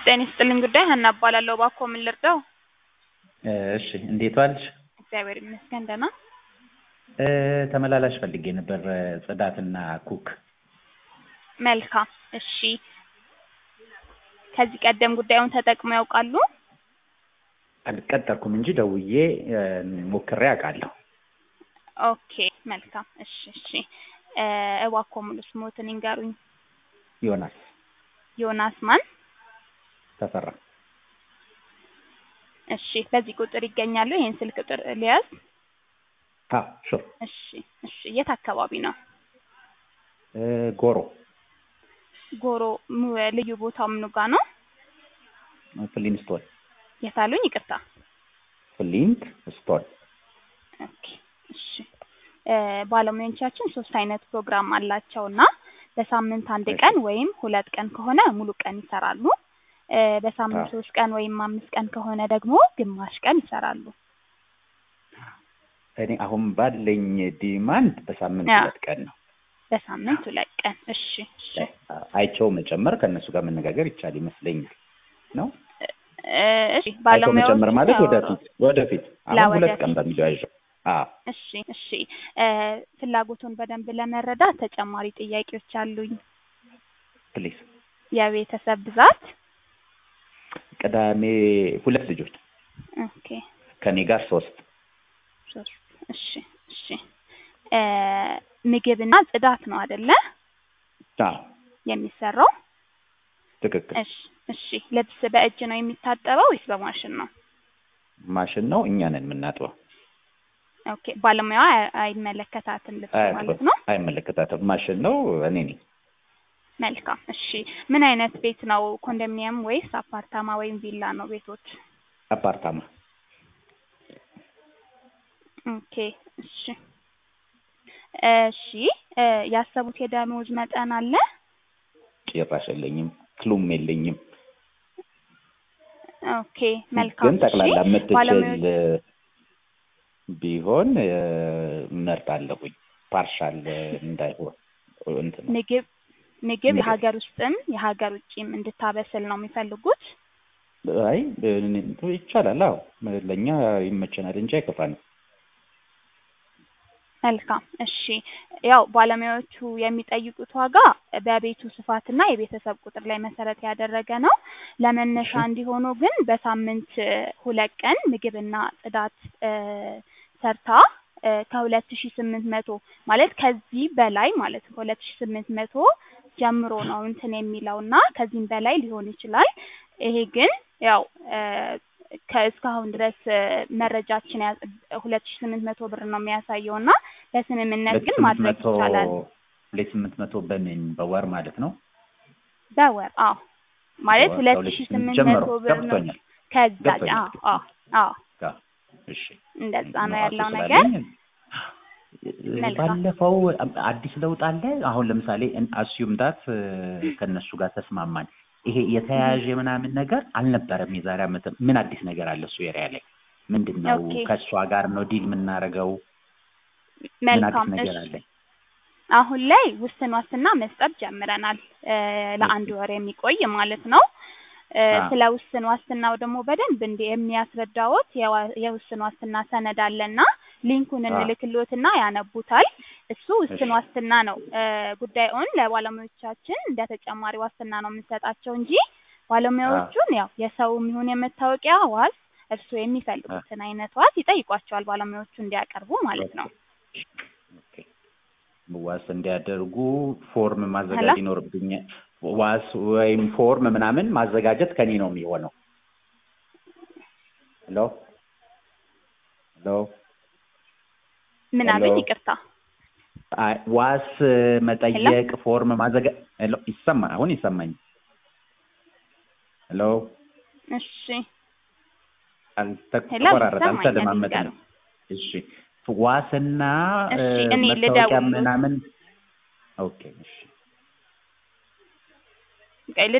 ጤና ይስጥልኝ ጉዳይ ሀና እባላለሁ። እባክዎ ምን ልርዳው? እሺ እንዴት ዋልሽ? እግዚአብሔር ይመስገን ደህና። እ ተመላላሽ ፈልጌ ነበር ጽዳትና ኩክ። መልካም እሺ። ከዚህ ቀደም ጉዳዩን ተጠቅመው ያውቃሉ? አልቀጠርኩም እንጂ ደውዬ እ ሞክሬ አውቃለሁ። ኦኬ መልካም እሺ እሺ። እ እባክዎ ሙሉ ስሞትን ይንገሩኝ? ዮናስ ዮናስ ማን? ተፈራ። እሺ በዚህ ቁጥር ይገኛሉ? ይሄን ስልክ ቁጥር ሊያዝ? አዎ ሹር። እሺ እሺ። የት አካባቢ ነው? እ ጎሮ ጎሮ ሙ- ልዩ ቦታው ምኑ ጋ ነው? ፍሊንት ስቶን የት አሉኝ? ይቅርታ። ፍሊንት ስቶን። ኦኬ እሺ። እ ባለሙያዎቻችን ሶስት አይነት ፕሮግራም አላቸው እና በሳምንት አንድ ቀን ወይም ሁለት ቀን ከሆነ ሙሉ ቀን ይሰራሉ። እ በሳምንት አዎ። ሶስት ቀን ወይም አምስት ቀን ከሆነ ደግሞ ግማሽ ቀን ይሰራሉ። እኔ አሁን ባለኝ ዲማንድ በሳምንት አዎ። ሁለት ቀን ነው። በሳምንት ሁለት ቀን። እሺ እሺ። አይቸው መጨመር ከእነሱ ጋር መነጋገር ይቻል ይመስለኛል ነው። እ እሺ አይቸው ባለሙያዎቹ መጨመር ማለት ያው- ወደፊት ወደፊት አሁን ሁለት ቀን ለወደፊት። በሚለው ያዥው። አዎ እሺ እሺ። እ ፍላጎቱን በደንብ ለመረዳት ተጨማሪ ጥያቄዎች አሉኝ። ፕሊዝ። የቤተሰብ ብዛት? ቅዳሜ ሁለት ልጆች ኦኬ ከኔ ጋር ሶስት። ሶስት እሺ እሺ። እ ምግብና ጽዳት ነው አይደለ አዎ የሚሰራው? ትክክል። እሺ እሺ። ልብስ በእጅ ነው የሚታጠበው ወይስ በማሽን ነው? ማሽን ነው እኛ ነን የምናጥበው። ኦኬ ባለሙያዋ አይ- አይመለከታትም ልብስ ማለት አያጥበም፣ ነው። አይመለከታትም። ማሽን ነው እኔ ነኝ። መልካም እሺ። ምን አይነት ቤት ነው? ኮንዶሚኒየም ወይስ አፓርታማ ወይም ቪላ ነው ቤቶች? አፓርታማ ኦኬ እሺ እሺ። እ ያሰቡት የደሞዝ መጠን አለ? ጭራሽ የለኝም፣ ክሉም የለኝም። ኦኬ መልካም ግን ጠቅላላ እሺ። የምትችል ባለሙያዎች ቢሆን እ እመርጣለሁኝ። ፓርሻል እንዳይሆን እንትን ነው። ምግብ ምግብ ምግብ። የሀገር ውስጥም የሀገር ውጭም እንድታበስል ነው የሚፈልጉት? አይ እ- ይቻላል። አዎ ለእኛ ይመቸናል እንጂ አይከፋንም። መልካም እሺ። ያው ባለሙያዎቹ የሚጠይቁት ዋጋ በቤቱ ስፋትና የቤተሰብ ቁጥር ላይ መሰረት ያደረገ ነው። ለመነሻ እሺ። እንዲሆኑ ግን በሳምንት እ ሁለት ቀን ምግብና ጽዳት እ ሰርታ እ ከሁለት ሺ ስምንት መቶ ማለት ከዚህ በላይ ማለት ነው ከሁለት ሺ ስምንት መቶ ጀምሮ ነው እንትን የሚለው እና ከዚህም በላይ ሊሆን ይችላል። ይሄ ግን ያው እ ከእስካሁን ድረስ እ መረጃችን ሁለት ሺ ስምንት መቶ ብር ነው የሚያሳየው እና በስምምነት ሁለት ግን ስምንት ማድረግ መቶ ይቻላል። ሁለት ስምንት መቶ በምን በወር ማለት ነው? በወር አዎ ማለት በወር ሁለት ከሁለት ሺ ሺህ ስምንት ስምንት ጀምሮ መቶ ብር ነው ገብቶኛል ከዛ ገብቶኛል። አዎ አዎ አዎ ጋ- እሺ እንደዛ ነው ንዋሱ ያለው ነገር። ስላለኝ መልካም። ባለፈው አዲስ ለውጥ አለ። አሁን ለምሳሌ አስዩም ዳት ከእነሱ ጋር ተስማማን። ይሄ የተያያዥ ምናምን ነገር አልነበረም። የዛሬ ዓመት ምን አዲስ ነገር አለ እሱ ኤሪያ ላይ ምንድን ነው? ኦኬ ከእሷ ጋር ነው ዲል የምናደርገው? ምን አዲስ መልካም ነገር እሺ። አለ? አሁን ላይ ውስን ዋስትና መስጠት ጀምረናል እ ለአንድ ወር የሚቆይ ማለት ነው። እ አ ስለ ውስን ዋስትናው ደግሞ በደንብ እንዲ የሚያስረዳዎት የዋ- የውስን ዋስትና ሰነድ አለና ሊንኩን አ እንልክልዎትና ያነቡታል። እሱ እሺ ውስን ዋስትና ነው። እ ጉዳዩን ለባለሙያዎቻችን እንደ ተጨማሪ ዋስትና ነው የምንሰጣቸው እንጂ አ ባለሙያዎቹን ያው የሰውም ይሁን የመታወቂያ ዋስ እርስዎ አ የሚፈልጉትን አይነት ዋስ ይጠይቋቸዋል ባለሙያዎቹ እንዲያቀርቡ ማለት ኦኬ ነው። ኦኬ ዋስ እንዲያደርጉ ፎርም ሄሎ ማዘጋጀት ይኖርብኛል። ዋስ ወይም ፎርም ምናምን ማዘጋጀት ከኔ ነው የሚሆነው። ሄሎ ሄሎ ምን ሄሎ አሉኝ? ይቅርታ አይ፣ ዋስ ሄሎ መጠየቅ ፎርም ማዘጋ ሄሎ ይሰማ አሁን ይሰማኝ። ሄሎ እሺ አልተ- ሄሎ ተቆራረጠ፣ ይሰማኛል አልተደማመጥንም። ይንገሩ። እሺ ዋስና እ እሺ እኔ መታወቂያ ልደውልዎት ምናምን ኦኬ እሺ ቆይ